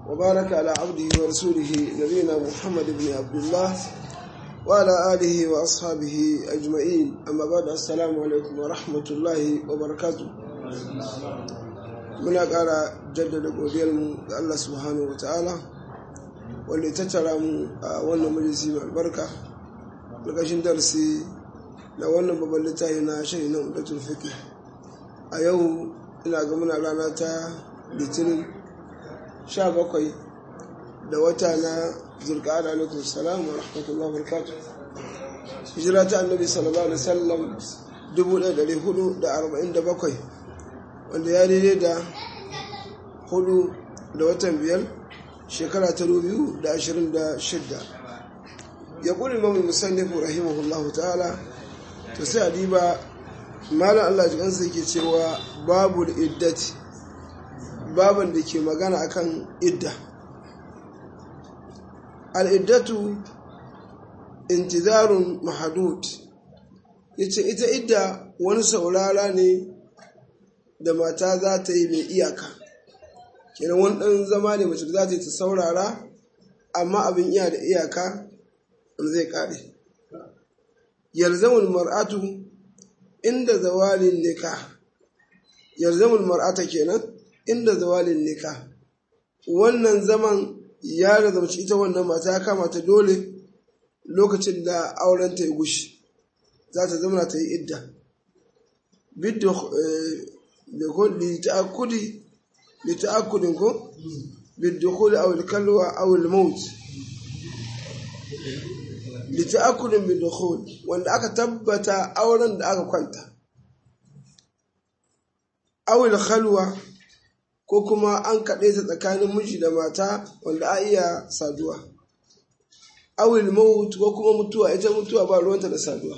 وبارك على عبده ورسوله نبينا محمد بن عبد الله وعلى آله وأصحابه أجمعين أما بعد السلام عليكم ورحمة الله وبركاته muna ƙara jaddada godiyarmu ga Allah subhanahu wa ta'ala wanda ta tara mu a wannan majalisi mai albarka ƙarƙashin darasi na wannan babban littafi na shari na udatul fiqh a yau ina ga muna rana ta litinin 17 da wata na zulqa'ada alaikum salam wa rahmatullahi wa barakatuh hijira ta annabi sallallahu alaihi wasallam 1447 wanda ya daidai da hudu da watan biyar shekara ta biyu da ashirin da shidda ya ƙuri mamu musannifu rahimahullahu ta'ala to sai a diba malam allah jikansa yake cewa babu iddati baban da ke magana akan idda al'iddatu intizarun mahadud ya ce ita idda wani saurara ne da mata za ta yi mai iyaka kenan wani ɗan zama ne mace za ta yi ta saurara amma abin iya da iyaka wanda zai ƙare yalzamun mar'atu inda zawalin nika yalzamun mar'ata kenan inda zawalin nika wannan zaman ya razamci ita wannan mata ya kama ta dole lokacin da auren ta ya gushi za ta zama ta yi idda لتأكد لتأكد بالدخول أو الكلوة أو الموت لتأكد بالدخول وأن أكا تبت أولا أكا كنت أو الخلوة ko kuma an kaɗe ta tsakanin miji da mata wanda a iya saduwa awil maut ko kuma mutuwa ita mutuwa ba ruwanta da saduwa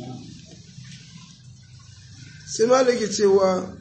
sai malaki cewa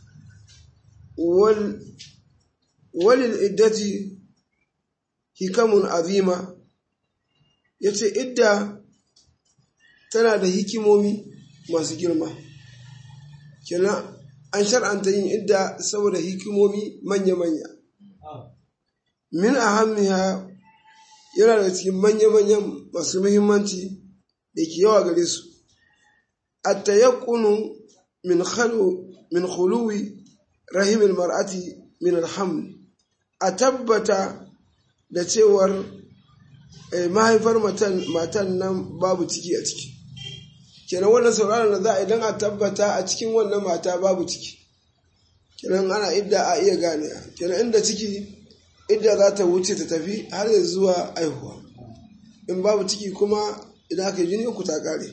walil iddati hikamun azima ya ce idda tana da hikimomi masu girma kenan an shar'anta yin idda saboda hikimomi manya-manya min ahammiha yana da cikin manya-manyan masu muhimmanci da ke yawa gare su a tayakkunu min khuluwi rahimin mar'ati min alhamd a tabbata da cewar mahaifar matan nan babu ciki a ciki kenan wannan sauraron da za a idan a tabbata a cikin wannan mata babu ciki kenan ana idda a iya gane kenan inda ciki idda za ta wuce ta tafi har ya zuwa aihuwa in babu ciki kuma idan aka yi jini uku ta kare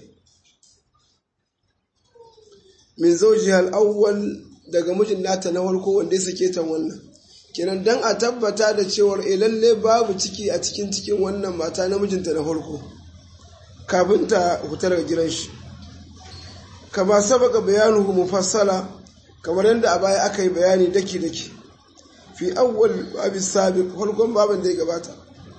min zauji al-awwal daga mijin nata na farko wanda ya sake ta wannan kenan dan a tabbata da cewar e lalle babu ciki a cikin cikin wannan mata na mijinta na farko kafin ta huta daga gidan shi kama sabaka bayanuhu mufassala kamar yadda a baya aka yi bayani daki daki fi awwal babi sabiq farkon babin da ya gabata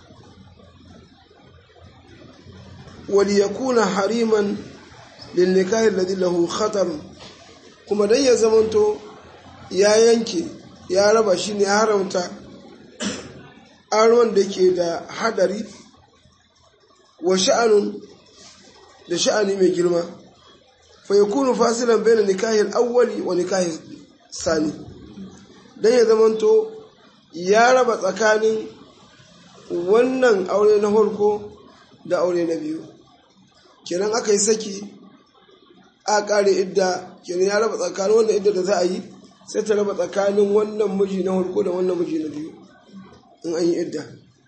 wali yakuna hariman lin nikahi alladhi lahu khatar kuma dan ya zamanto ya yanke ya raba shi ne ya haramta arwan da ke da hadari wa sha'anun da sha'ani mai girma fa yakunu fasilan baina nikahi al-awwali wa nikahi sani dan ya zamanto ya raba tsakanin wannan aure na farko da aure na biyu kenan aka yi saki a kare idda kenan ya raba tsakanin wannan idda da za a yi sai ta raba tsakanin wannan miji na farko da wannan miji na biyu in an yi idda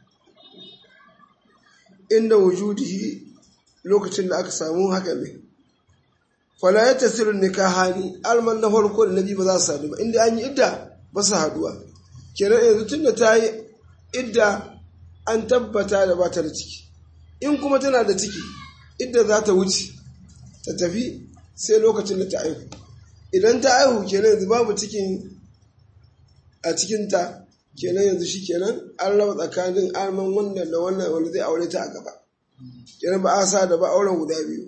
inda wujudihi lokacin da aka samu haka ne fala ya tasiru nikahani alman na farko da na biyu ba za su sadu ba inda an yi idda ba su haduwa kenan yanzu tunda ta yi idda an tabbata da ba ta da ciki in kuma tana da ciki idda za ta wuce ta tafi sai lokacin da ta aihu idan ta aihu kenan yanzu babu cikin a cikinta kenan yanzu shi kenan an raba tsakanin alman wannan da wannan wanda zai aure ta a gaba kenan ba a sa da ba auren guda biyu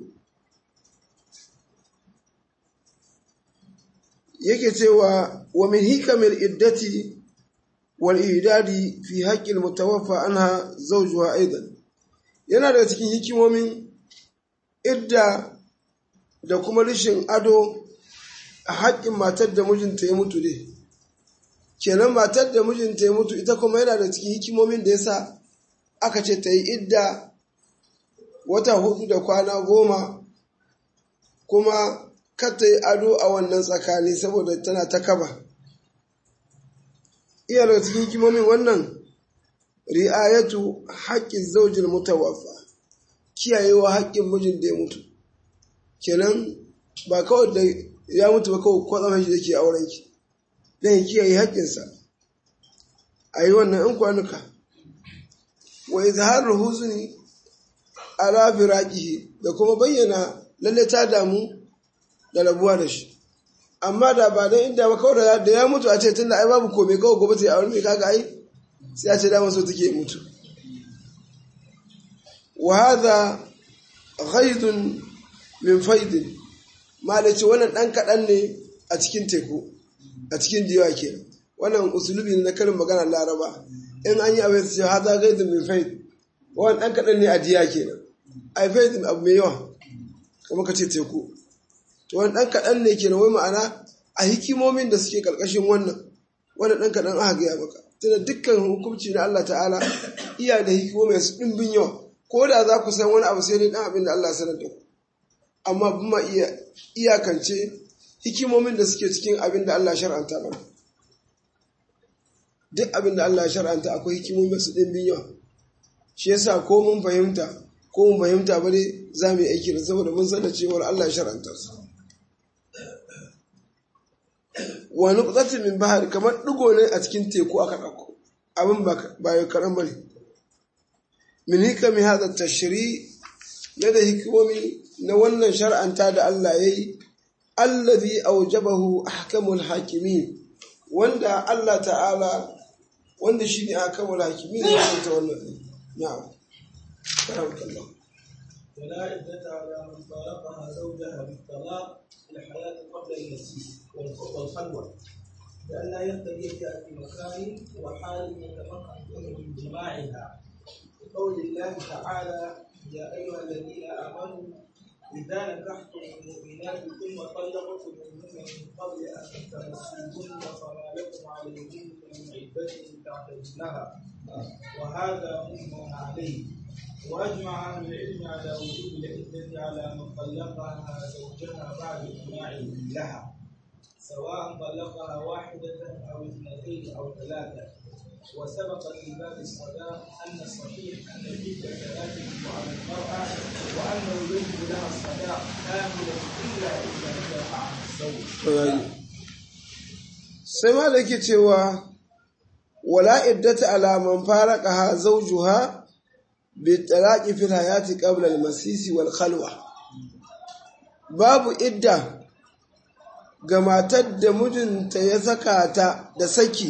yake cewa wa min hikamil iddati wal idadi fi haqqil mutawaffa anha zawjuha aidan yana daga cikin hikimomin idda da kuma rishin ado a haƙƙin matar da mijinta ya mutu ne kenan matar da mijinta ya mutu ita kuma yana da cikin hikimomin da yasa aka ce ta yi idda wata hudu da kwana goma kuma kar ta yi ado a wannan tsakani saboda tana ta kaba iya daga cikin hikimomin wannan ri'ayatu haƙƙin zaujin mutawaffa kiyayewa haƙƙin mijin da ya mutu kenan ba kawai da ya mutu ba kawai kwatsam shi da ke auren ki don ya kiyaye haƙƙinsa a yi wannan in kwanuka wa izharar huzuni ala firaqihi da kuma bayyana lalle ta damu da rabuwa da shi amma da ba dan inda ba kawai da ya mutu a ce tunda ai babu komai kawai gobe ta yi aure mai kaga ai sai a ce dama so take mutu wa hadha ghaidun min faidin malaci wannan dan kadan ne a cikin teku a cikin diwa kenan wannan usulubi na karin magana laraba in an yi abin su ce hadha ghaidun min faid wannan dan kadan ne a diya kenan ai faidin abu mai yawa kuma ka ce teku to wani dan kadan ne kenan wai ma'ana a hikimomin da suke karkashin wannan wannan dan kadan aka gaya maka tunda dukkan hukunci na Allah ta'ala iya da hikimomi su ɗimbin yawa ko da za ku san wani abu sai dai ɗan abin da Allah sanar da ku amma kuma iya iyakance hikimomin da suke cikin abin da Allah shar'anta mana duk abin da Allah shar'anta akwai hikimomi su ɗimbin yawa shi yasa ko mun fahimta ko mun fahimta ba dai za mu yi aiki da saboda mun san da cewar Allah shar'anta su wa nuqtatin min bahar kamar digo ne a cikin teku aka dauko abin ba ya karan bane min hikami hada tashri na da hikimomi na wannan shar'anta da Allah yayi allazi awjabahu ahkamul hakimin wanda Allah ta'ala wanda shine ahkamul hakimin ne ta wannan na'am barakallahu ولا عدة على من فارقها زوجها بالطلاق في الحياة قبل المسيح والخلوة لئلا يرتدي في مكان وحال يتمكن من جماعها بقول الله تعالى يا أيها الذين آمنوا إذا نكحتم المؤمنات ثم طلقتموهن من قبل أن تمسوهن فما لكم عليهن من عدة تعتدونها وهذا مجمع عليه واجمع اهل العلم على وجوب العده على من طلقها زوجها بعد اجماعه لها سواء طلقها واحده او اثنتين او ثلاثه وسبق في باب الصلاه ان الصحيح ان العده لا تجب على المراه وانه يجب لها الصلاه كامله الا اذا انتفع عن الزوج. sai ma da ke cewa wala iddata ala man faraqaha zawjuha بالطلاق في الحياة قبل المسيس والخلوة babu idda ga matar da mijinta ya saka ta da saki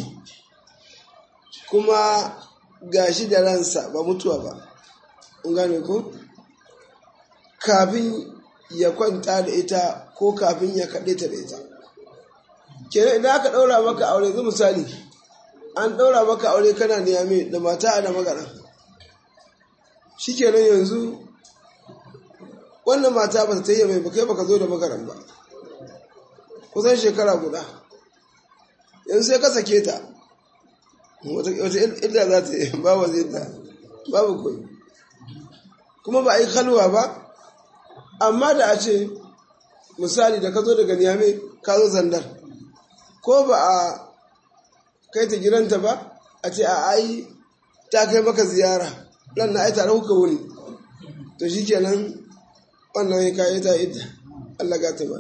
kuma gashi da ransa ba mutuwa ba in gane ku kafin ya kwanta da ita ko kafin ya kaɗe ta da ita kenan idan aka ɗaura maka aure zai misali an ɗaura maka aure kana niyame da mata a da magana shi kenan yanzu wannan mata ba ta yi mai bakai baka zo da makaran ba kusan shekara guda yanzu sai ka sake ta wata illa za ta yi babu zai ta babu koyi kuma ba a yi kalwa ba amma da a ce misali da ka zo daga niyame ka zo zandar ko ba a kai ta gidanta ba a ce a ai ta kai maka ziyara ran na ai tare kuka wuni to shi kenan wannan ya kayi ta idda Allah ga ta ba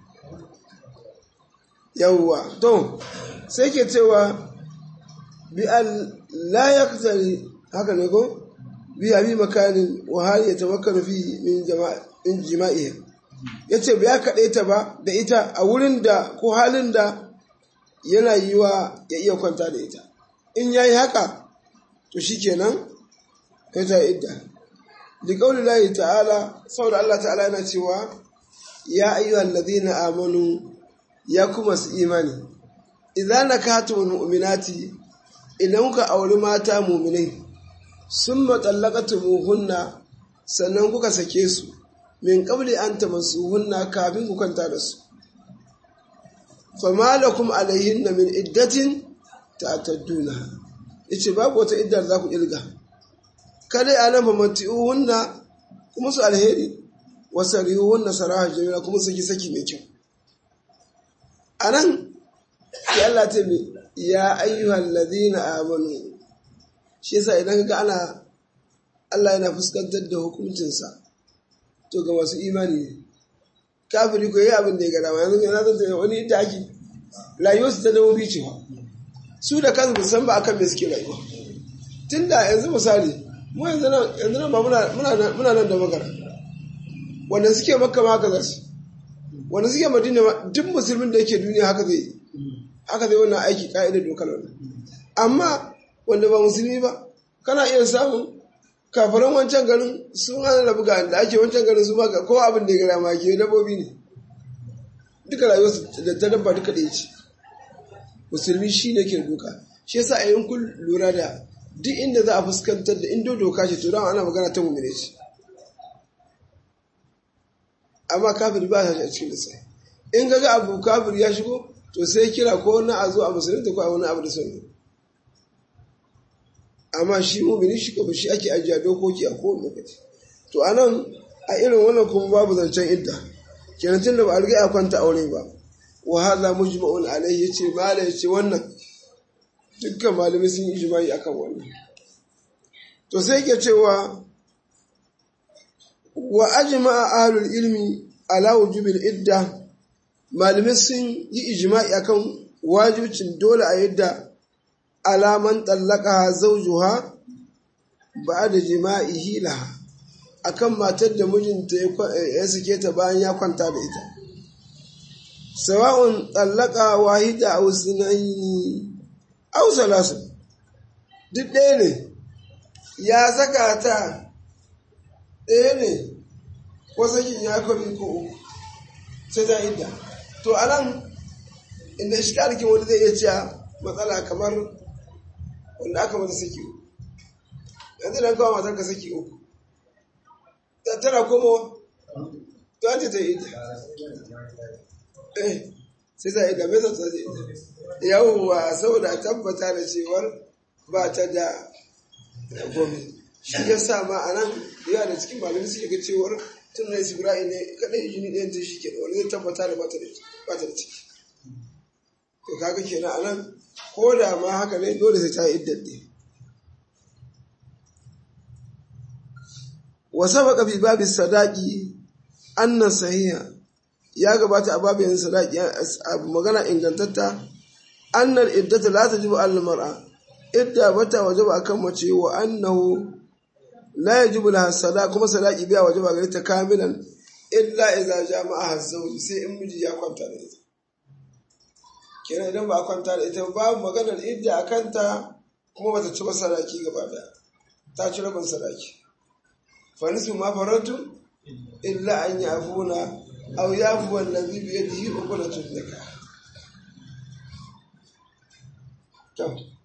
yawwa to sai ke cewa bi al la yaqtali haka ne ko bi abi makanin wa hal yatawakkal fi min jama'a in jima'i yace ba ya kade ta ba da ita a wurin da ko halin da yana yiwa ya iya kwanta da ita in yayi haka to shikenan kai ta idda li qawli llahi ta'ala saboda Allah ta'ala yana cewa ya ayyuhal ladhina amanu ya kuma su imani idza nakatumul mu'minati idan kuka auri mata muminai sun matsalakatumuhunna sannan kuka sake su min qabli an tamassuhunna kafin ku kwanta da su fama lakum alaihinna min iddatin ta'tadduna yace babu wata iddar za ku ilga kada ya nan famati'uhunna kuma su alheri wasarihunna saraha jamila kuma saki saki mai kyau anan sai Allah ta mi ya ayyuhal ladina amanu shi yasa idan ga ana Allah yana fuskantar da hukuncinsa to ga masu imani ne kafiri ko yi abin da ya gada ma yanzu yana zanta wani ita ake rayuwar su ta dawo bi cewa su da kansu ba san ba akan me suke rayuwa tun da yanzu misali mu yanzu nan ba muna nan da magana wanda suke makka ma haka za su wanda suke madina ma duk musulmin da yake duniya haka zai haka zai wannan aiki ka'idar dokar wannan amma wanda ba musulmi ba kana iya samun kafaran wancan garin sun hana da buga da ake wancan garin su maka ko abin da ya gara ma ke dabbobi ne duka rayuwarsu da ta dabba duka da ce musulmi shi ne ke doka shi yasa a yin kun lura da duk inda za a fuskantar da indo doka ce to don ana magana ta mummune ce amma kafiri ba shi a cikin lissa in ga ga abu kafir ya shigo to sai kira ko wani a zo a musulunta ko a wani abu da sauri amma shi mumini shi kuma shi ake ajiya dokoki a kowane lokaci to a nan a irin wannan kuma babu zancen idda kenan tun da ba a riga ya kwanta aure ba wa hadha mujma'un alayhi yace mala yace wannan dukkan malami sun yi ijma'i akan wannan to sai yake cewa wa ajma'a ahlul ilmi ala wujubil idda malamai sun yi ijma'i akan wajibcin dole a yadda alaman tallaka zaujuha ba da jima'ihi laha akan matar da mijinta ya sake ta bayan ya kwanta da ita sawa'un tallaka wahida aw sunaini aw salasu duk ɗaya ne ya saka ta ɗaya ne ko sakin ya kwami ko uku sai ta idda to anan inda shi wani zai iya cewa matsala kamar wanda aka mata saki uku yanzu nan kawo matar ka saki uku tana komo to an ce ta yi eh sai ta yi da mai zata zai yawwa saboda tabbata da cewar ba ta da gomi shi ya sa ma a nan yawa da cikin malami suke ga cewar tun da isi bira'i ne kaɗai jini ɗayan ta shi ke da wani zai tabbata da ba ta da ciki to kaga kenan a nan ko da ma haka ne dole sai ta yi iddadde wa sabaka fi babi sadaqi anna sahiha ya gabata a babin sadaqi magana ingantatta annal iddata la tajibu al mar'a idda bata wajaba akan mace wa annahu la yajibu laha sadaq kuma sadaqi biya wajaba gare ta kamilan illa idza jama'a zawji sai in miji ya kwanta da ita kenan idan ba a kwanta da ita babu maganar idda a kanta kuma bata ci ba sadaki gaba daya ta ci rabin sadaki fanisu ma faratu illa an yi afuna aw yafu wallazi bi yadihi uqdatun nikah to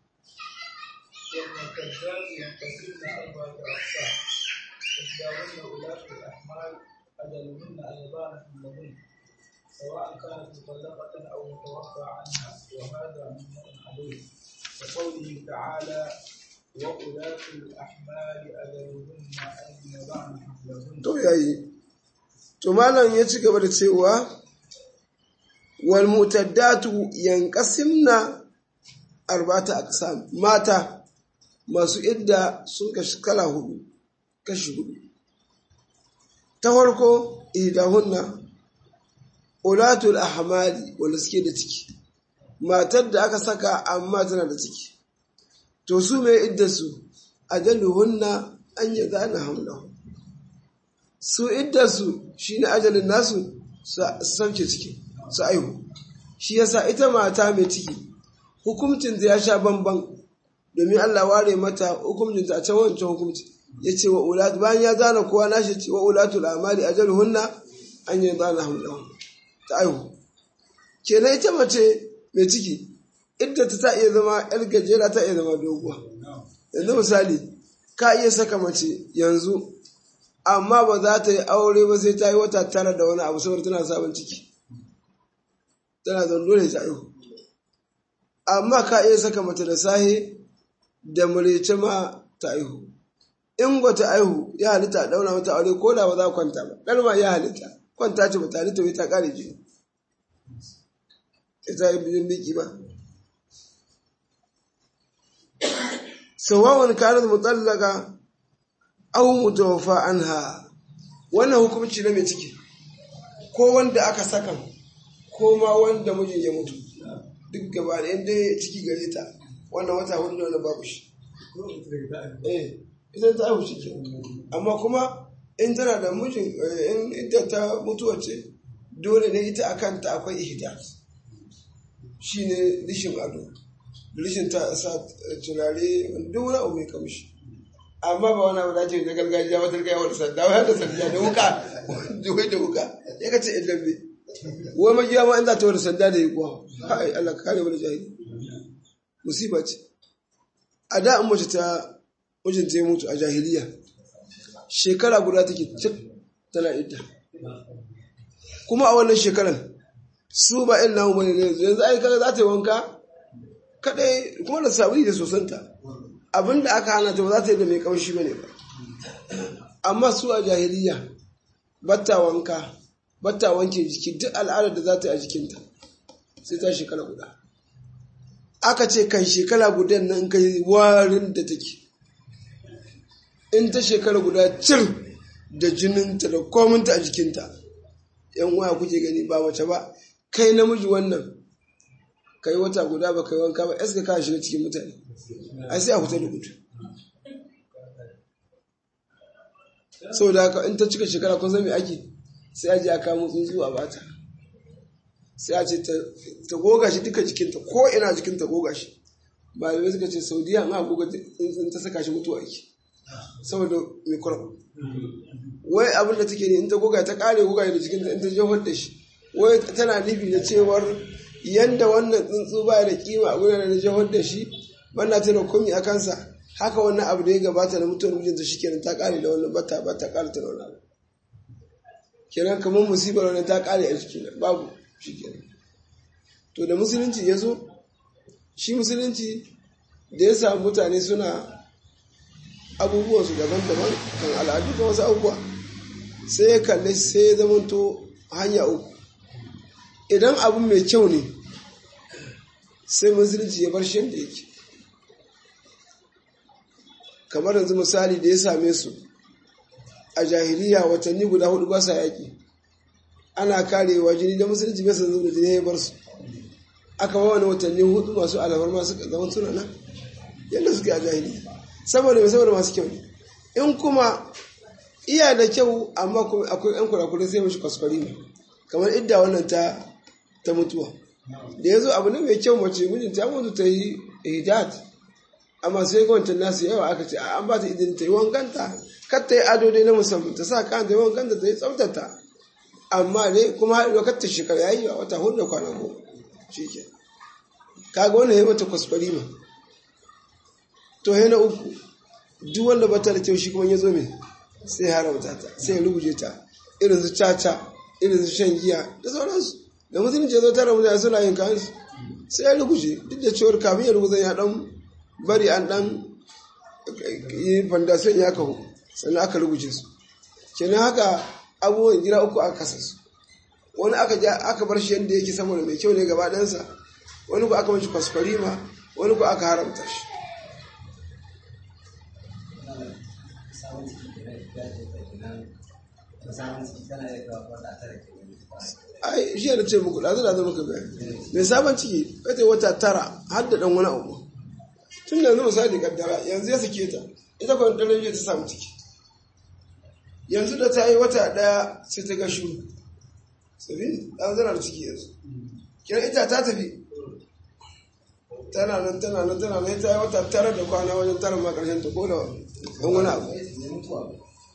والمكذاب ينقسمن أربعة أقسام إحداهن ولاة الأحمال أجلهن أن يضعن حملهن سواء كانت مطلقة أو متوفى عنها وهذا ممنوع عليه كقوله تعالى وأولاة الأحمال أجلهن أن يضعن حملهن to yayi to malam ya ci gaba da cewa wal mutaddatu yanqasimna arba'ata aqsam mata masu idda sun kashi kala hudu kashi hudu ta farko idahunna ulatul ahmali wanda suke da ciki matar da aka saka amma tana da ciki to su mai idda su ajaluhunna an yi zana hamlahu su idda su shine ajalin nasu su sauke ciki su aihu shi yasa ita mata mai ciki hukuncin ya sha bamban domin Allah ware mata hukuncin a can wancan hukunci ya ce wa ulat bayan ya zana kowa nashi ce wa ulatul amali ajaluhunna an yi zana hamlahu ta aihu kenan ita mace mai ciki idda ta ta iya zama yar gajera ta iya zama doguwa yanzu misali ka iya saka mace yanzu amma ba za ta yi aure ba sai ta yi wata tara da wani abu saboda tana sabon ciki tana zaune dole ta aihu amma ka iya saka mace da sahe da murece ma ta aihu in ba ta aihu ya halitta a daura mata aure ko da ba za kwanta ba ɗan ma ya halitta kwanta ce ba ta halitta wai ta ƙare jini ita yi bijin biki ba sawawan kanat mutallaka aw mutawaffa anha wannan hukunci na mai ciki ko wanda aka saka ko ma wanda mijin ya mutu duk gaba da yadda ciki gare ta wannan wata hudu da wani babu shi eh ita ta haihu shi amma kuma in tana da mijin in ita ta mutuwa ce dole ne ita akan ta akwai ihdas shine rishin ado rishin ta sa turare duk wani abu mai kamshi amma ba wani abu da ce na gargajiya wata gaya wani sanda wani da sanda da wuka wai da wuka ya kace in lambe wai magiya ma in za ta wani sanda da yi kuwa hai Allah ka kare wani jahili musiba ce a da an mace ta mijin ta mutu a jahiliya shekara guda take cik tana idda kuma a wannan shekaran su ba in namu bane ne yanzu ai kaga za ta yi wanka kadai kuma da sabuni da sosanta abinda aka hana ta ba za ta yi da mai kamshi bane ba amma su a jahiliya batta wanka batta wanke jiki duk al'adar da za ta yi a jikinta sai ta shekara guda aka ce kan shekara gudan nan kai warin da take in ta shekara guda cir da jininta da kominta a jikinta yan waya kuke gani ba mace ba kai namiji wannan kai wata guda ba kai wanka ba eska ka shiga cikin mutane ai sai a fita da gudu sau da haka in ta cika shekara kun me ake sai a je a kamo tsuntsu a bata sai a ce ta goga shi duka jikinta ko ina jikinta goga shi malamai suka ce saudiya an goga tsuntsun ta saka shi mutuwa ake saboda mikrob wai abin da take ne in ta goga ta kare goga da jikinta in ta jefar da shi wai tana nufi da cewar yanda wannan tsuntsu ba da kima a gudanar da jefar da shi bana tana komi a kansa haka wannan abu da ya gabata na mutuwar mijinta shi kenan ta kare da wannan bata ba ta kare ta da wani abu kenan kamar musibar wani ta kare a jiki babu shi kenan to da musulunci ya zo shi musulunci da ya samu mutane suna abubuwansu daban-daban kan al'adu kan wasu abubuwa sai ya kalli sai ya zamanto hanya uku idan abu mai kyau ne sai musulunci ya bar shi yadda yake kamar yanzu misali da ya same su a jahiliya watanni guda hudu ba sa yaƙi ana karewa jini da musulunci bai san zuba jini ya bar su aka ba wani watanni hudu masu alamar masu zaman suna nan yadda suke a jahiliya saboda mai saboda masu kyau ne in kuma iya da kyau amma akwai yan kurakurai sai mashi kwaskwari ne kamar idda wannan ta ta mutuwa da ya zo abu ne mai kyau mace mijinta ya mutu ta yi hidat amma sai wancan nasu yawa aka ce an ba ta idin ta yi wankanta kar ta yi ado dai na musamman ta sa kan ta yi wankanta ta yi tsaftata amma dai kuma haɗuwa kar ta shekara ya yi a wata hudu da kwana goma shi ke kaga wannan ya yi mata kwaskwari ma to he na uku duk wanda bata da kyau shi kuma ya zo mai sai haramta ta sai ya rubuce ta irin su caca irin su shan giya da sauransu da musulunci ya zo tara mutane suna yin kansu sai ya rubuce duk da cewar kafin ya rubuta ya dan bari an dan yi fandasiyon ya kahu sannan aka rubuce su kenan haka abubuwan gida uku aka kasa su wani aka bar shi yadda yake saboda mai kyau ne gaba ɗansa wani ku aka mashi kwaskwarima wani ku aka haramta shi ai shi da ce muku ɗazu ɗazu muka bayani mai sabon ciki kace wata tara har da ɗan wani abu tun da yanzu misali kaddara yanzu ya sake ta ita kwan ɗan ta samu ciki yanzu da ta yi wata ɗaya sai ta ga shuru sabi ɗan zana da ciki yanzu kira ita ta tafi tana nan tana nan tana nan ta yi wata tara da kwana wajen tara ma ƙarshen ta ko da ɗan wani abu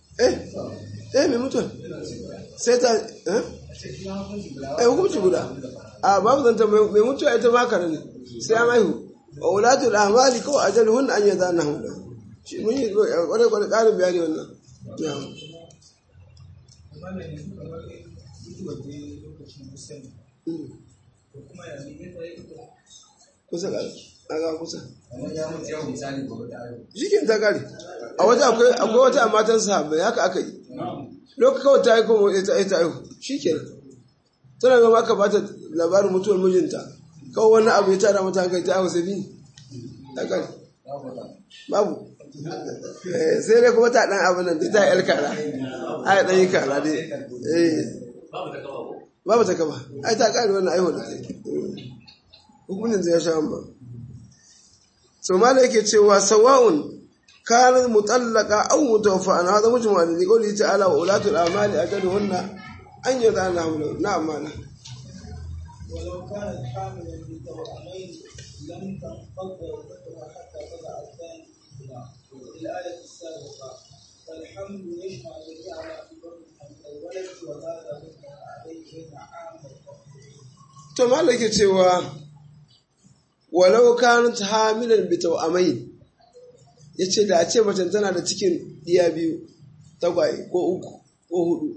eh eh mai mutuwa sai ta eh eh hukunci guda a babu zanta mai mutuwa ita ma kare ne sai an haihu wa ulatul ahmali kawai ajaluhun an yadana hunna shi mun yi kwarai kwarai karin bayani wannan na'am wannan yanzu kamar mutuwar da lokacin musamman ko kuma ya ne ta yi kusa ga aga kusa Kamar ya mutu yau misali gobe da ayo. shikin ta kare a wata akwai akwai wata matan sahabbai haka aka yi lokacin kawai ta yi kuma ita ita aihu shikenan tana gama aka bata labarin mutuwar mijinta kawai wani abu ya tara mata hankali ta aihu sai bi ta kare babu Eh, sai dai kuma ta dan abin nan dai ta yi yar kara ai dan yi kara dai eh babu ta kaba ai ta kare wannan aihu da ta yi hukunin zai sha amma so mala yake cewa sawa'un kanat mutallaqa aw mutawaffa an hada mujma li qawli ta'ala wa ulatul amali ajaluhunna an yadana hamlu na'am mala ولو كانت حاملا بتوأمين لم تنقض عدتها حتى تضع الثاني منهما الآية السابقة فالحمل يجمع جميع ما في بطنها من الولد وهذا مما عليهن عام الحكم to mala yake cewa walau kanat hamilan bi tawamain yace da a ce mace tana da cikin diya biyu tagwaye ko uku ko hudu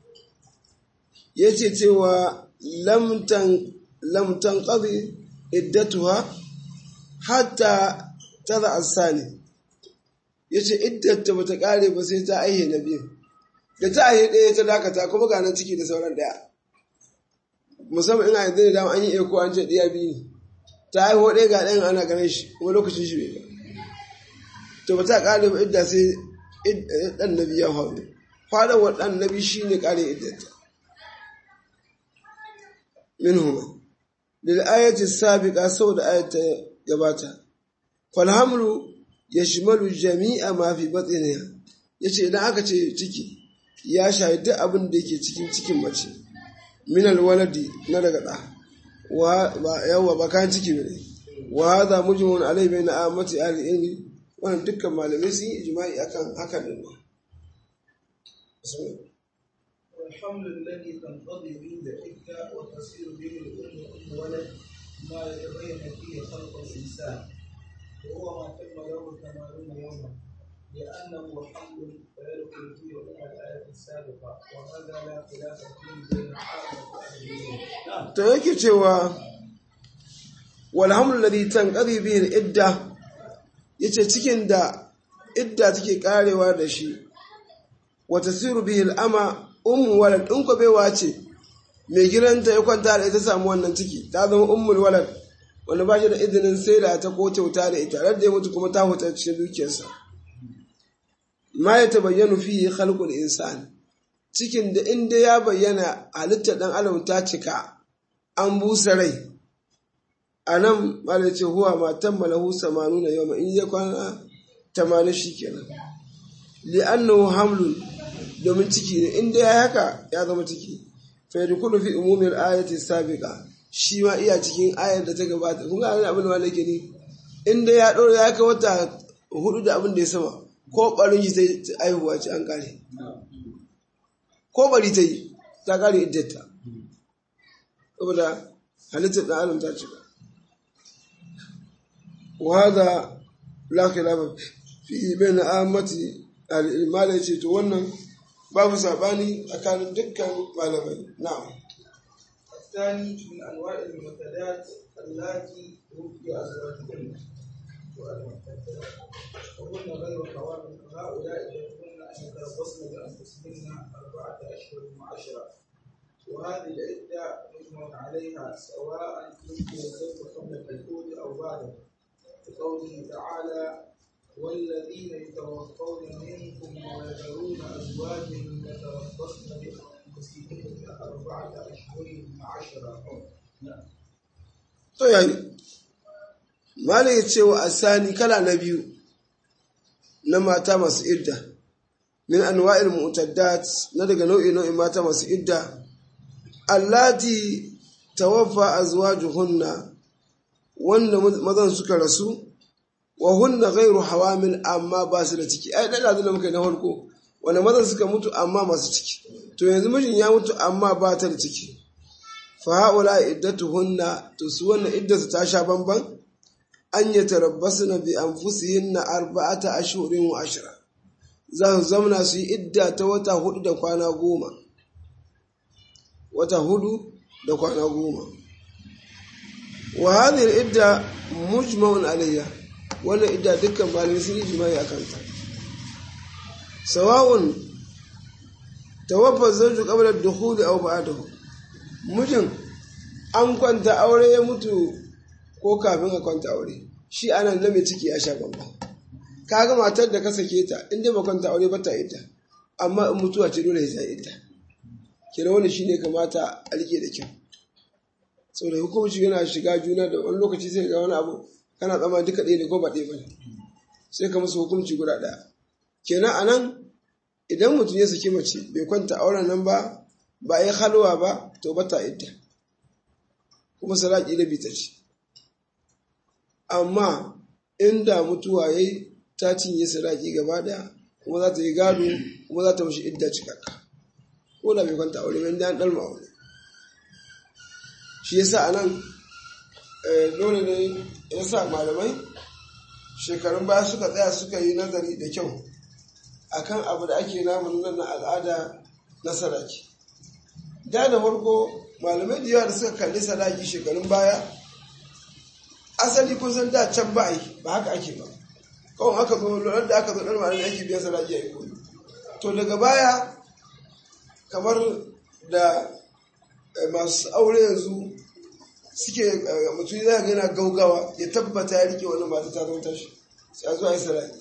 yace cewa lam tan lam tanqadi iddatuha hatta tada asani yace iddata bata kare ba sai ta aihe na biyu da ta aihe ɗaya ta dakata kuma ga nan ciki da sauran ɗaya musamman ina yanzu da dama an yi eko an ce ɗiya biyu ne ta haihu ɗaya ga ɗayan ana ganin shi kuma lokacin shi bai ba to ba ta ƙare ba idda sai ɗan nabi ya faru faɗawar ɗan nabi shi ne ƙare iddata min huma lil ayati sabiqa saboda ayat ta gabata fal hamlu yashmalu jami'a ma fi batniha yace idan aka ce ciki ya shahi duk abin da yake cikin cikin mace min alwaladi na daga ɗa yawa ba kayan ciki ne wa hadha mujmun alai bayna amati ahli ilmi wannan dukkan malamai sun yi ijma'i akan hakan din ne والحمل الذي تنقضي به العدة وتصير به الأم أم ولد ما يتبين فيه خلق الإنسان وهو ما تم له ثمانون يوما لأنه حمل فيدخل فيه حكم الآية السابقة وهذا لا خلاف فيه بين عامة أهل العلم. to yake cewa wal hamlu alladhi tanqadi bihi al-idda yace cikin da idda take karewa da shi wa tasiru bihi al-ama ummu walad in ko baiwa ce mai gidanta ya kwanta da ita samu wannan ciki ta zama ummul walad wanda ba shi da izinin sai da ta ko kyauta da ita radda ya mutu kuma ta huta cikin dukiyarsa ma ya tabayyanu fihi khalqul insan cikin da inda ya bayyana halittar dan adam ta cika an busa rai a nan malai ce huwa matan malahu samanu na yau in ya kwana tamanin shi kenan li'annahu hamlun domin ciki ne inda ya haka ya zama ciki fa yadkhulu fi umumil ayati sabiqa shi ma iya cikin ayar da ta gabata kun ga abin da malai ke ni inda ya dora ya kai wata hudu da abin da ya sama ko barin shi sai aihuwa ce an kare ko bari ta yi ta kare iddata saboda halittar ɗan adam ta cika وهذا لا خلاف في بين عامة الإمالة ce to wannan babu sabani tsakanin dukkan malamai na'am الثاني من أنواع المعتدات اللاتي توفي أزواجهن والمعتدات وهن غير حوامل هؤلاء يكون أن يتربصن بأنفسهن أربعة أشهر وعشرة وهذه العدة مجمع عليها سواء توفي الزوج قبل الدخول أو بعده لقوله تعالى والذين يتوفون منكم ويذرون أزواجا يتربصن بأنفسهن أربعة أشهر وعشرة to yayi malai ya ce wa asani kala na biyu na mata masu idda min anwa'il mu'taddat na daga nau'i nau'in mata masu idda allati tawaffa azwajuhunna wanda mazan suka rasu wa hunna ghairu hawamil amma ba su da ciki ai dan da muka yi na farko wanda mazan suka mutu amma masu ciki to yanzu mijin ya mutu amma ba ta da ciki fa haula iddatuhunna to su wannan iddatu ta sha bamban an yatarabbasna bi anfusihinna arba'ata ashhurin wa ashra za su zamna su yi idda ta wata hudu da kwana goma wata hudu da kwana goma wa hadhihi idda mujma'un alayha wannan idda dukkan malamai sun yi jima'i akan ta sawa'un tawaffa zawju qabla ad-dukhuli aw ba'dahu mijin an kwanta aure ya mutu ko kafin a kwanta aure shi anan na mai ciki ya sha bamba kaga matar da ka sake ta in dai ba kwanta aure ba ta ita amma in mutuwa ce dole ya ita kira wani shine kamata a rike da kyau saboda hukunci yana shiga juna da wani lokaci sai ga wani abu kana tsama duka ɗaya ne ko ba ɗaya ba ne sai ka musu hukunci guda ɗaya kenan a nan idan mutum ya saki mace bai kwanta auren nan ba ba a yi halwa ba to ba ta idda kuma saraki da bita ce amma inda mutuwa ya yi ta cinye saraki gaba ɗaya kuma za ta yi gado kuma za ta mashi idda cikakka ko da bai kwanta aure ba inda an ɗalma aure shi yasa a nan dole ne ya sa malamai shekarun baya suka tsaya suka yi nazari da kyau akan abu da ake namun nan na al'ada na sadaki da da farko malamai da yawa da suka kalli sadaki shekarun baya asali kun san da can ba yi ba haka ake ba kawai aka zo lura da aka zo ɗan malamai ake biyan sadaki a yi to daga baya kamar da masu aure yanzu suke mutum za ga yana gaugawa ya tabbata ya rike wani mata ta zama tashi sai a zuwa yi sadaki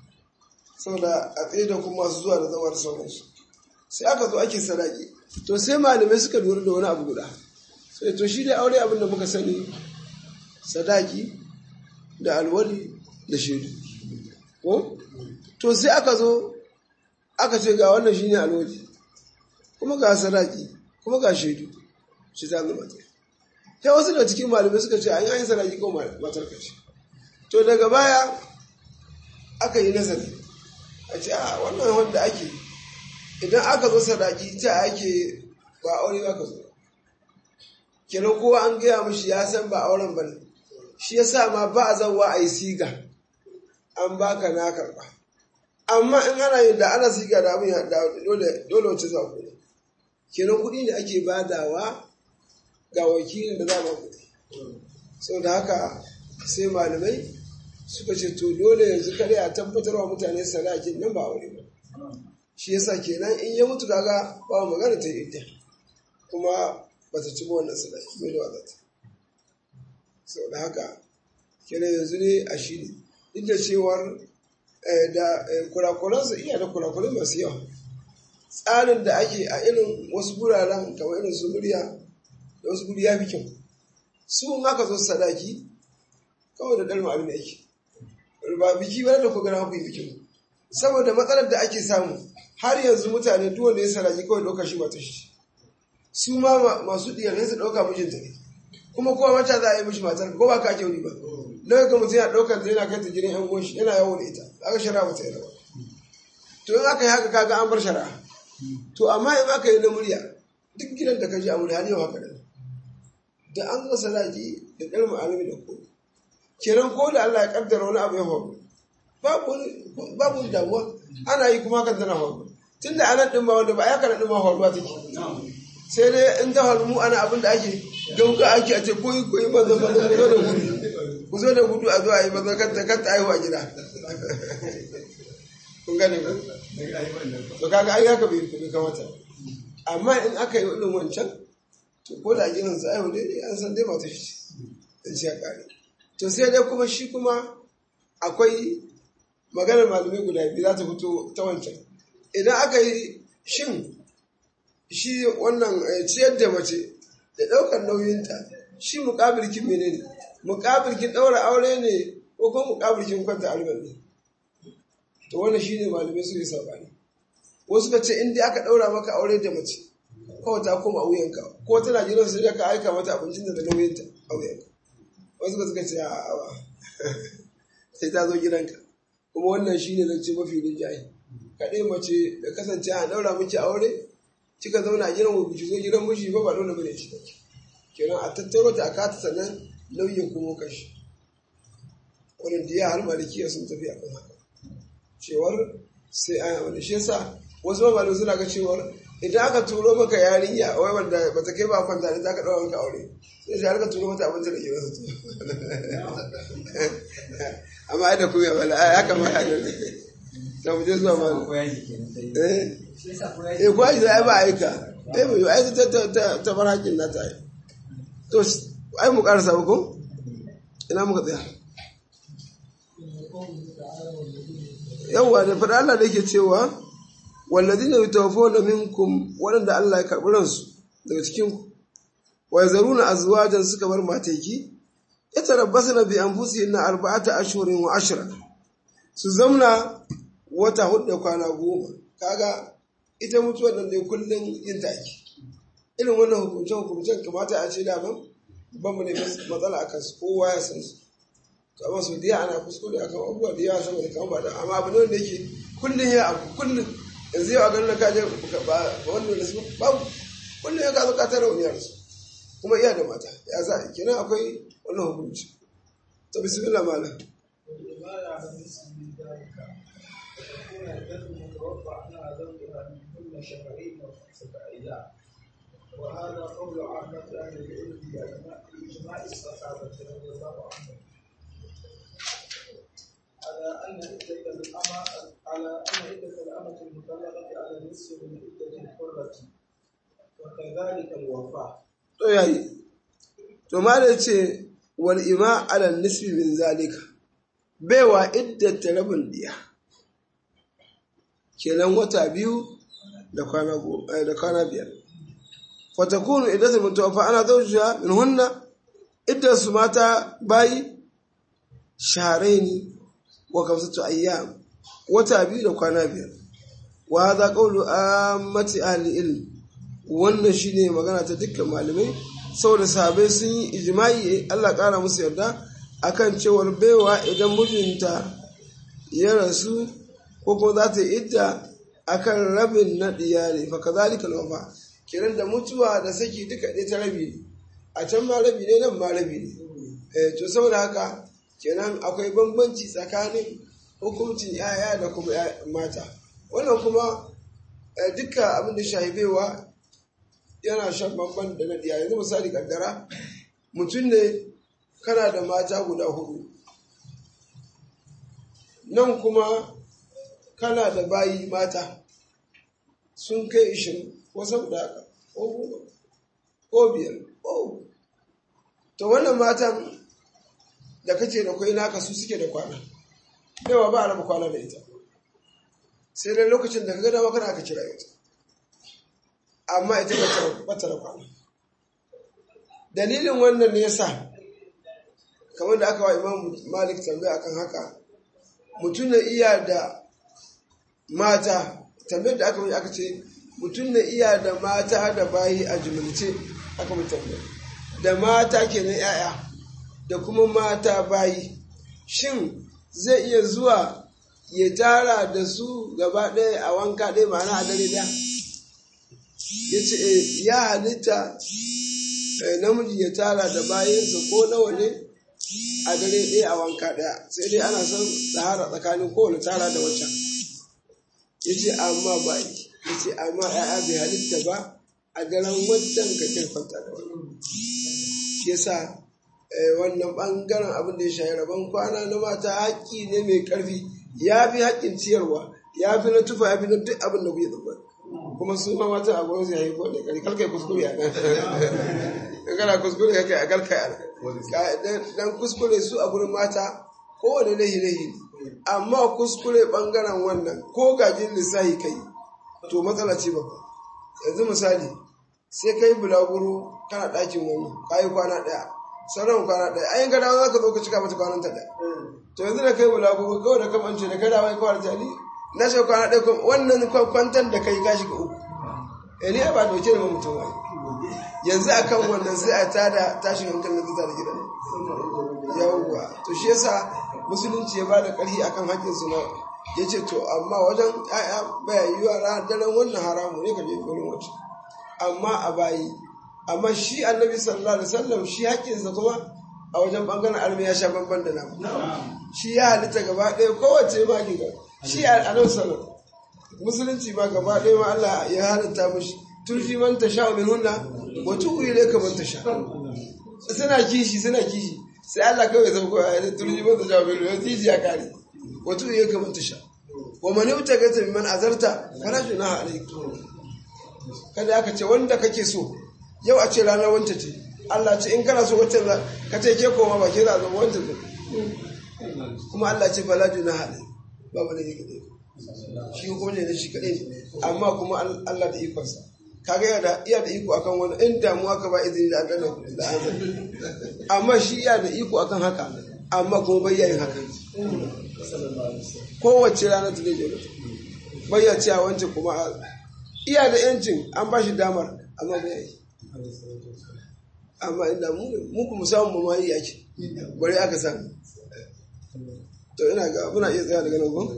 saboda a tsaye da kuma masu zuwa da zawar sauransu sai aka zo ake sadaki to sai malamai suka lura da wani abu guda sai to shi da aure abin da muka sani sadaki da alwali da shaidu ko to sai aka zo aka ce ga wannan shine alwali kuma ga sadaki kuma ga shaidu shi ta zama ta sai wasu da cikin malamai suka ce an yi sadaki ko matar ka ce to daga baya aka yi nazari a ce a wannan wanda ake idan aka zo sadaki ta ake ba aure ba ka zo kenan kowa an gaya mashi ya san ba auren ba ne shi ya sa ma ba a zauwa a yi siga an baka na karba amma in ana yin da ana siga da abin ya dole dole wace za ku ne kenan kuɗi ne ake badawa ga wakilin da za ba kuɗi sau da haka sai malamai suka ce to dole yanzu kare a tabbatar wa mutane sadakin nan ba aure ba shi yasa kenan in ya mutu kaga ba magana ta yi kuma ba ta ci wannan sadaki mai da wadata sau da haka kenan yanzu ne a shi ne duk da cewar da kurakuransa iya da kurakurai masu yawa tsarin da ake a irin wasu guraren kamar irin su murya da wasu guri ya fi kyau su in aka zo sadaki kawai da dalma abin da ake ba biki ba da ku gana ku yi bikin saboda matsalar da ake samu har yanzu mutane duk wanda ya sadaki kawai ɗauka shi mata shi su ma masu ɗiyar su ɗauka mijinta ne kuma kowa mata za a yi mishi matar ko ba ka ake wuri ba don ga mutum yana ɗaukar ta yana kai ta gidan yan goshi yana yawo da ita aka shara mata yana to in aka yi haka kaga an bar shari'a to amma in aka yi na murya duk gidan da ka ji a wuri har yau haka da da an zo sadaki da ɗan mu'amili da ko kenan ko da Allah ya kaddara wani abu ya faru babu babu damuwa ana yi kuma hakan tana faru tunda anan din ma wanda ba ya kana din ma faruwa take sai dai in ta faru mu ana abin da ake gauga ake a ce koyi koyi maza maza ku zo da gudu ku zo da gudu a zo a yi maza kanta kanta aihu a gida kun gane ba to kaga ai haka bai kamata amma in aka yi irin wancan to ko da gidan su aihu dai an san dai mata shi dan shi ya kare to sai dai kuma shi kuma akwai maganar malamai guda biyu za ta fito ta wancan idan aka yi shin shi wannan ciyar da mace da ɗaukar nauyinta shi muƙabilkin mene ne muƙabilkin ɗaura aure ne ko kuma muƙabilkin kwanta alban ne to wannan shi ne malamai su yi saɓani wasu ka ce in dai aka ɗaura maka aure da mace kawai ta koma wuyanka ko tana gidan sai ka aika mata abincin da nauyinta a wuyanka wasu ka suka ce a sai ta zo gidanka kuma wannan shi ne zance mafi rinjaye kaɗai mace da kasance a ɗaura miki aure kika zauna a gidan ku ki zo gidan miji ba ba dole bane ci take kenan a tattaro ta a kata sannan nauyin kuma kashi wannan diya har malikiya sun tafi akan haka cewar sai a wanda shi yasa wasu mamalai suna ga cewar idan aka turo maka yarinya wai wanda ba ta kai ba kwanta ne za ka ɗaura maka aure sai shi har ka turo mata abinci da ke wasu amma ai da kuma ya bala ai haka ma ya ne da mu je zuwa ma ko yaji kenan sai eh shi yasa ko yaji eh kwaji da ai ba aika eh mu ai ta ta ta ta bar hakin na ta to ai mu karasa ba ko ina muka tsaya yawwa da faɗa Allah da yake cewa walladina yutawaffawna minkum waɗanda Allah ya karɓi ransu daga cikin ku wa yazaruna azwajan suka bar mateki yatarabbasna bi anfusihinna arba'ata ashhurin wa ashra su zamna wata hudu da kwana goma kaga ita mutuwar nan dai kullum yin take irin wannan hukuncen hukuncen kamata a ce daban ban mu ne matsala a kansu kowa ya san su to amma su diya ana kuskure akan abubuwa da yawa saboda kan ba da amma abu ne wanda yake kullum ya abu kullum yanzu yau a ganin ka je ba ba wannan da su babu kullum ya ka zo ka tara wani yarsu kuma iya da mata ya za a kenan akwai wannan hukunci to bismillah malam والإمارة على النسب من ذلك وتكون الدم المتوفى عنها زوجها من كل شهرين وخمسة أيام وهذا قول عامة أهل العلم بإجماع- بإجماع الصحابة رضي الله عنهم على أن عدة الأمة على أن عدة الأمة المطلقة على النصف من عدة الحرة وكذلك الوفاة to yayi to ma da ce wal ima ala nisbi min zalika baiwa iddata rabin diya kenan wata biyu da kwana go- eh, da kwana biyar fatakunu iddatu mutawaffa ana zawjuha min hunna iddan su mata bayi shahraini wa kamsatu ayyam wata biyu da kwana biyar wa hadha qawlu ammati ahli ilm wannan shine magana ta dukkan malamai saboda sahabai sun yi ijma'i Allah ƙara musu yarda akan cewar baiwa idan mijinta ya rasu ko kuma za ta yi idda akan rabin na ne fa kazalika alwafa kiran da mutuwa da saki duka ɗaya ta rabi ne a can ma rabi ne nan ma rabi ne eh to saboda haka kenan akwai bambanci tsakanin hukuncin yaya da kuma ya- mata wannan kuma eh, duka abin da shahibewa yana shan bamban da na ɗiya yanzu misali kaddara mutum ne kana da mata guda hudu nan kuma kana da bayi mata sun kai ishirin ko saboda haka ko goma ko biyar ko to wannan matan da kace da kwai naka su suke da kwana yawa ba a raba kwana da ita sai dai lokacin da ka ga dama kana aka kira ita amma ita bata da kwana dalilin wannan ne yasa kamar da aka wa imam malik tambaya akan haka mutum na iya da mata tambayar da aka yi aka ce mutum na iya da mata da bayi a jumulce aka mu tambaya da mata kenan yaya da kuma mata bayi shin zai iya zuwa ya tara da su gaba ɗaya a wanka ɗaya ma'ana a dare ɗaya ya ce eh, ya halitta eh, namiji ya tara da bayansa ko nawa ne a dare ɗaya a wanka ɗaya sai dai ana son tsara tsakanin kowane tara da waccan ya ce amma ba ya ce amma ya'ya bai halitta ba a daren wancan ka kai kwanta da wani shi yasa eh, wannan ɓangaren abin da ya shahi rabon kwana na mata haƙƙi ne mai ƙarfi ya fi haƙƙin ciyarwa ya fi na tufa ya fi na duk abin da kuke tsammani kuma su ma matan a gwamnati ya yi ko da kari kalkai kuskure a kan in kana kuskure ka kai a kalkai a nan dan kuskure su a gurin mata kowane lahi lahi ne amma kuskure bangaren wannan ko gajin lissahi kai to matsala ce babba yanzu misali sai kai bulaguro kana ɗakin wani ka yi kwana ɗaya sauran kwana ɗaya ayin gada za ka zo ka cika mata kwananta ɗaya to yanzu da kai bulaguro kawai da kamance da kada wai kawai jali na shi kwana ɗaya kuma wannan kwantar da kai ka shiga uku eh ni ai ba doke da mutum wai yanzu akan wannan sai a tada tashin hankalin zuta da gidan yawwa to shi yasa musulunci ya bada ƙarfi akan haƙƙin su na ya ce to amma wajen ‘ya'ya baya yi wa ranar daren wannan haramu ne ka je wurin wacce amma a bayi amma shi annabi sallallahu alaihi wasallam shi haƙƙinsa kuma a wajen ɓangaren armi ya sha bamban da namu shi ya halitta gaba ɗaya kowace ma giga shi a annabi sallallahu musulunci ma gaba ɗaya ma Allah ya halitta mushi turji man tasha min hunna wa tu'u ilayka man tasha suna kishi suna kishi sai Allah kawai zama kawai ya turji man tasha min hunna kishi ya kare wa tu'u ilayka man tasha wa man yutagata mimman azarta fala junaha alayk kada aka ce wanda kake so yau a ce ranar wanta ce Allah ce in kana so wacce ka ce ke koma ba ke za a zama wanta kuma Allah ce fala junaha alayk ba ba ne ne shi hukumar ne shi kaɗai ne amma kuma Allah da ikonsa kaga yana da iya da iko akan wani in damuwa ka ba izini da adana da an amma shi iya da iko akan haka amma kuma bai yayin haka kowace rana ta zai jere bai ya cewa wancan kuma iya da yancin an ba shi damar amma bai yi amma inda mu mu kuma samu mu ma yi yake bari aka samu to ina ga muna iya tsaya daga nan ko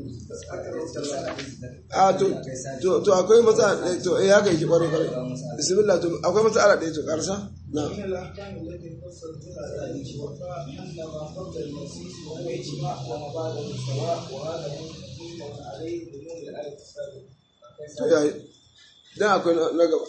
a to to to akwai matsala ɗaya to eh haka yake ƙwarai ƙwarai bismillah to akwai matsala ɗaya to ƙarsa na من الأحكام التي يفصل بها ذلك وفاء أن ما قبل المسيح وهو إجماع وما بعده سواء وهذا مجمع عليه بدون الآية to السابقة. yayi dan akwai na na gaba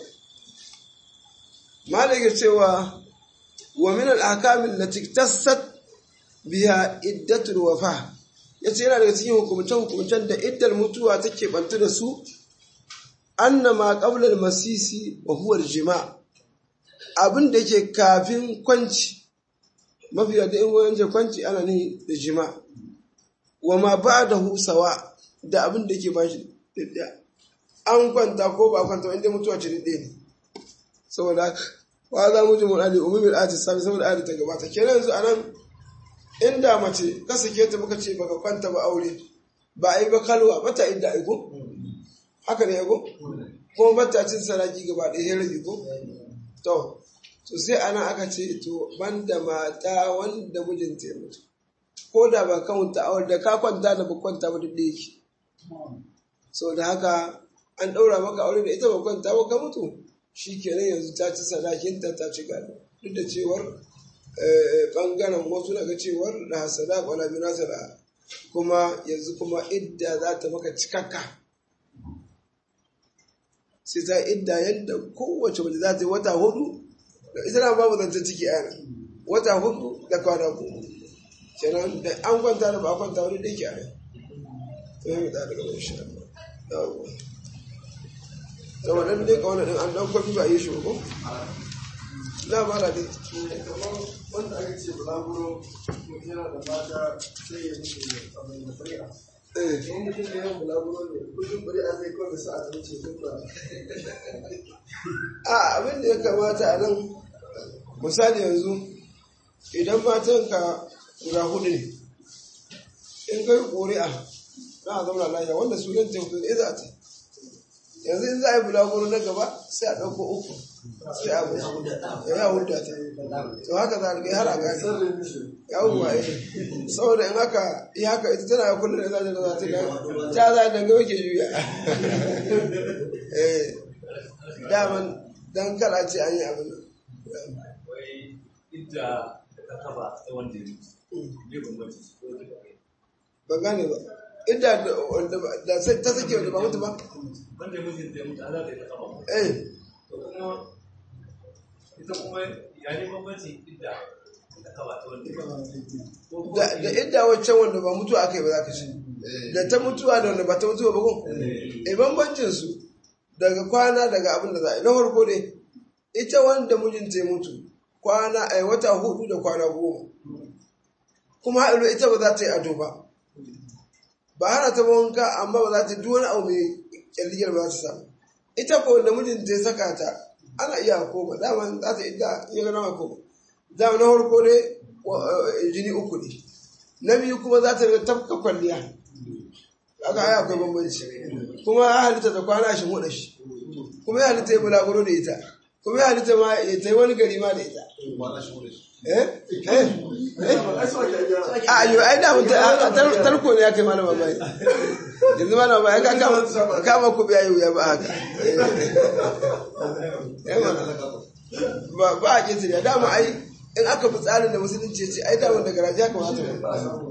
malaka cewa wa min al ahkam allati tassat biha iddatul wafa yace yana daga cikin hukumce hukumcen da iddar mutuwa take bantu da su annama qabla al masisi wa huwa al jima' abin da yake kafin kwanci mafi da in wani kwanci ana ne da jima' wa ma ba'dahu sawa da abin da yake bashi da an kwanta ko ba kwanta inda mutuwa ce ɗaya ne saboda wa za mu ji mun ali umumin ati sami saboda ali ta gabata kenan yanzu anan inda mace ka sake ta muka ce baka kwanta ba aure ba a yi ba kalwa ba ta inda aiko haka ne aiko kuma ba ta cin saraki gaba ɗaya ya rage ko to to sai anan aka ce to banda mata wanda mijinta ya mutu ko da ba kawunta aure da ka kwanta da ba kwanta ba duk da yake so da haka an ɗaura maka aure da ita ba kwanta ba ka mutu shi kenan yanzu ta ci sadakinta ta ci gado duk da cewar ɓangaren wasu daga cewar da hasada wala bi nasara kuma yanzu kuma idda za ta maka cikakka sai ta idda yadda kowace mace za ta yi wata hudu da ita na babu zancen ciki a yana wata hudu da kwana hudu kenan da an kwanta da ba a kwanta wani da ke a yana to yi mu da daga mai shi yawon saboda ɗan dai kawai ɗin an ɗan kwafi ba a yi shi ba ko? na ba da dai wanda aka ce bulaguro mutum yana da mata sai ya mutu abin da fari'a eh in mutum da yawan bulaguro ne kullum fari'a zai kawai sa a zama ce duk ba a abin da ya kamata a nan misali yanzu idan matanka guda hudu ne in kai ƙuri'a na a zauna lafiya wanda sunan teku ne za a ta yanzu in za a yi bulaguro na gaba sai a ɗauko uku sai a musu ya yi hudda ta to haka za a riga har a gani sarrin mishi yawon waye saboda in haka yi haka ita tana ya kullum da zaje da za ta gani ta za ta ga ke juya eh daman dan kala ce an yi abin nan wai idda da ka kaba ta wanda ya mutu ne bambanci su ko duka kai ban gane ba inda da wanda ba- da sai ta sake wanda ba mutu ba wanda ya mutu da ya mutu ana da ya kaba eh to kuma ita kuma ya ne bambanci idda da ka kaba ta wanda ya mutu ko kuma da da inda waccan wanda ba mutuwa aka yi ba za ka ce da ta mutuwa da wanda ba ta mutuwa ba ko eh bambancin su daga kwana daga abin da za a yi na farko dai ita wanda mijinta ya mutu kwana a wata hudu da kwana goma kuma haɗu ita ba za ta yi ado ba ba hana ta ba wanka amma ba za ta duk wani abu mai kyalligiyar ba za ta samu ita ko wanda mijinta ya saka ta ana iya koma dama za ta idda ya ga nama koma dama na farko dai wa- eh, jini uku ne na biyu kuma za ta riga tafka kwalliya aka aya akwai bambanci kuma ya halitta ta kwana shi huɗa shi kuma ya halitta ya bulaguro da ita kuma ya halitta ma ya ta yi wani gari ma da ita eh eh a ayo ai da mutum a tar- tarko ne ya kai malama bai yanzu malama bai ka kama kama ku biya ya ba haka eh mana ba ba a kinsu da dama ai in aka bi tsarin da musulunci ya ce ai dama da garaje ya kamata mu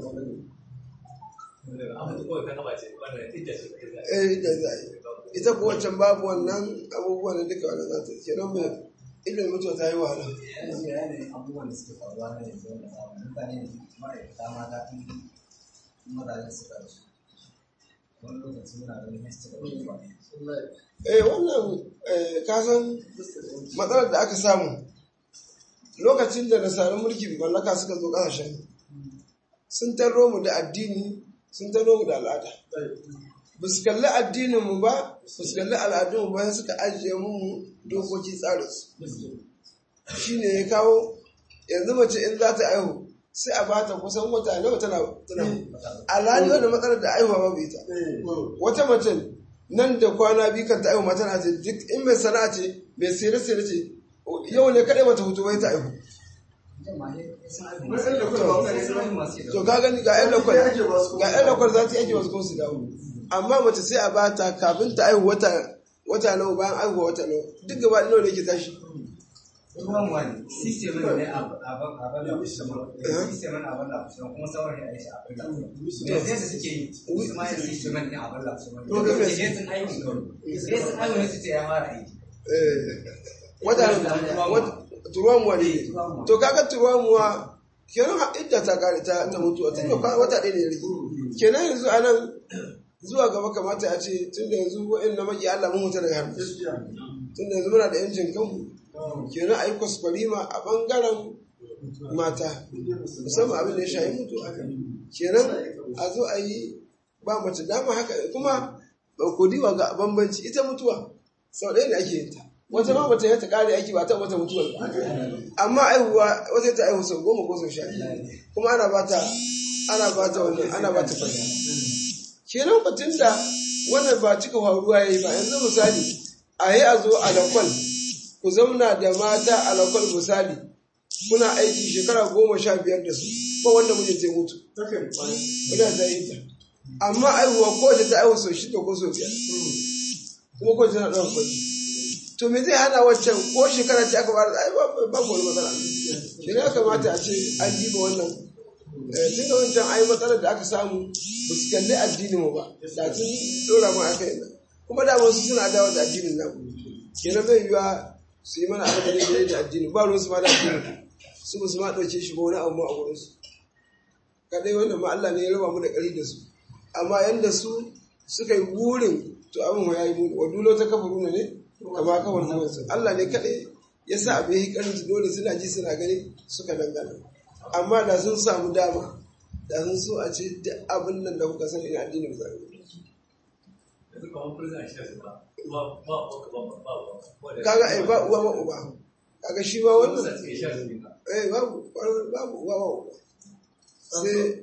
amma kawai ka kaba ce wannan idda ce ta zai eh da za a yi ita kuwa can babu wannan abubuwan da duka wannan za ta ke nan mai ilimin mutuwa ta yi wahala yanzu yanayin abubuwan da suke faruwa na yanzu wanda samu mutane ne ma'aikata mata in mazajen suka rasu wani lokaci muna ganin history da wani eh wannan eh, kasan matsalar da aka samu lokacin da nasarar mulkin mallaka suka zo kasashen sun tarro mu da addini sun tarro mu da al'ada ba su kalli addinin mu ba ba su kalli al'adun mu ba sai suka ajiye mu dokoki tsarinsu shi ne ya kawo yanzu mace in za ta aihu sai a bata kusan wata nawa tana tana alhali wanda matsalar da aihuwa babu ita wata mace nan da kwana biyu kan ta aihu mata na ce duk in mai sana'a ce mai sere sere ce yau ne kadai mata hutu bai ta aihu to ka gani ga yan lakwal ga yan lakwal za ta yake wasu kuma su dawo amma mace sai a bata kafin ta aihu wata wata nawa bayan aihuwa wata nawa duk gaba nawa ne ke tashi ruwan wani system ne a abin da system ne abin da kuma sauran ya aisha abin da da sai su suke yi su ma yin system ne abin da To, ga me- sai sun aiki kawai sai sun aiki ne su ce ya fara aiki Eh, wata wata- turuwan wani ne to kaga turuwan muwa kenan ha- idda ta kare ta ta mutuwa tun da kwa- wata ɗaya ne ya rage kenan yanzu a nan zuwa gaba kamata a ce tun da yanzu wa'in na maki Allah mun huta daga hannu tun da yanzu muna da yancin kanmu kenan a yi kwaskwarima a ɓangaren mata musamman abin da ya shayi mutuwa kenan a zo a yi ba mace dama haka kuma ba ku diwa ga bambanci ita mutuwa sau ɗaya ne ake yin ta wata ma mace ta kare aiki ba ta wata mutuwar ba amma aihuwa wata ta aihu sau goma ko sau sha biyu. kuma ana ba ta ana ba ta wannan ana ba ta fata kenan batun da wannan ba cika faruwa yayi ba yanzu misali a yi a zo a lakwal ku zauna da mata a lakwal misali kuna aiki shekara goma sha biyar da su ba wanda mijin zai mutu ina da yin ta amma aihuwa ko da ta aihu sau shida ko sau biyar kuma ko tana ɗaukar kwanci to me zai hana waccan ko shekara ce aka fara ai babu babu wani matsala shi ne ya kamata a ce an diba wannan Eh, tun da wancan ai matsalar da aka samu ba su kalli addinin mu ba da tun dora mu aka yi nan kuma da wasu suna dawo da addinin nan kenan bai yiwa su yi mana abin da daidai da addini ba ruwan su ma da addinin su ba su ma ɗauke shi ba wani abu ma a wurin su kadai wannan ma Allah ne ya raba mu da ƙari da su amma yanda su suka yi burin to abin ya yi mu wa dulo ta kafaru ne kama kawar zuwansu Allah ne kaɗai ya sa abin yi ƙarin su dole suna ji suna gani suka dangana amma da sun samu dama da sun so a ce duk abin nan da kuka sani ina addinin zai yanzu kamar prison a shi ba ba ba ba ba ba ba kaga ai ba uwa ba uba kaga shi ma wannan wannan suke sha su ba eh babu babu uwa ba uba sai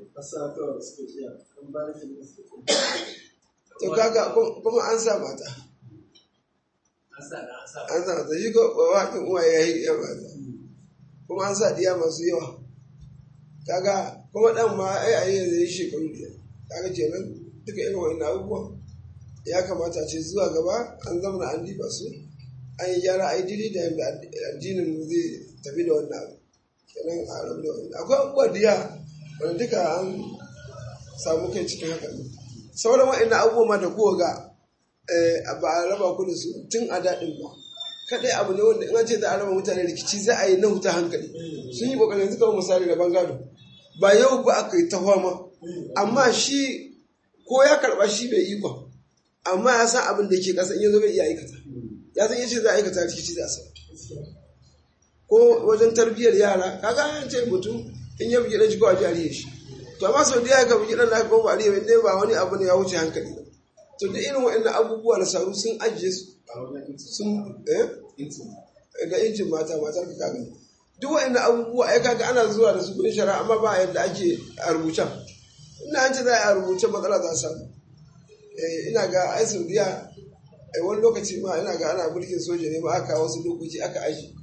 to kaga kum- kuma an sa mata an sa da an sa an sa mata shi ko waƙin uwa ya yi ya mata kuma an sa diya masu yawa kaga kuma dan ma ai a yi zai shekaru biyar kaga kenan duka irin wannan abubuwan ya kamata a ce zuwa gaba an zamana an diba su an yi gyara a yi diri da yadda addinin mu zai tafi da wannan abu kenan a rabu da wannan akwai abubuwa diya wanda duka an samu kai cikin haka ne sauran wa'annan abubuwa ma da kowa ga eh, ba a raba ku da su tun a daɗin ba kadai abu ne wanda in an ce za a raba mutane rikici za a yi na huta hankali sun yi kokarin suka misali da bangado ba yau ba aka yi ta fama amma shi ko ya karba shi bai ikon amma ya san abin da ke kasa in yanzu bai iya aikata ya san yace za a aikata rikici za a sa ko wajen tarbiyyar yara kaga an ce mutum in ya bugi dan shi ko a jariye shi to amma sau da ya ka bugi dan da ko ba ariye ne ba wani abu ne ya wuce hankali ba to da irin waɗannan abubuwa na saru sun ajiye su sun eh ga injin mata matar ka kaga duk waɗannan abubuwa ai kaga ana zuwa da su kudin shari'a amma ba yadda ake a rubuce ina an ce za a yi a rubuce matsala za a samu Eh, ina ga ai saudiya ai wani lokaci ma ina ga ana mulkin soja ne ma aka kawo wasu dokoki aka aji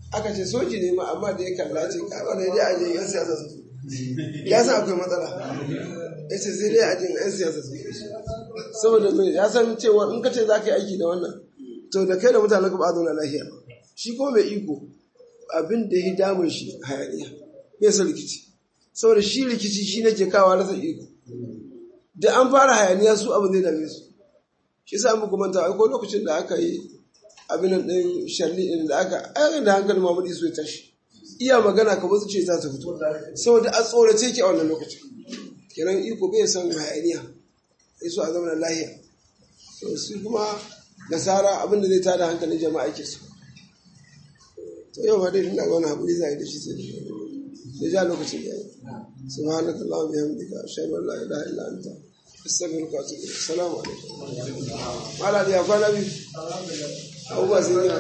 aka ce soji ne ma amma da ya kalla ce ka wani dai aje yan siyasa su ya san akwai matsala ya ce sai dai aje yan siyasa su saboda mai ya san cewa in ka ce za ka yi aiki da wannan to da kai da mutanen ka ba zauna lafiya shi ko mai iko abin da ya damun shi hayaniya bai san rikici saboda shi rikici shi ne ke kawo rasa iko da an fara hayaniya su abin zai dame su shi sa muku manta aiko lokacin da aka yi abin nan ɗin sharli ɗin da aka ayyana da hankali Muhammadu Isu ya tashi iya magana kamar su ce za ta fito saboda a tsorace ki a wannan lokacin kenan iko bai san hayaniya sai su a zama lahiya to su kuma nasara abin da zai tada hankalin jama'a ke su to yau ma dai ina ga wani haƙuri za a yi da shi sai da ja lokacin da ya yi subhanaka allahumma bihamdika ashhadu an la ilaha illa anta astaghfiruka wa atubu ilaik assalamu alaikum mala da kwana biyu abubuwa sun yi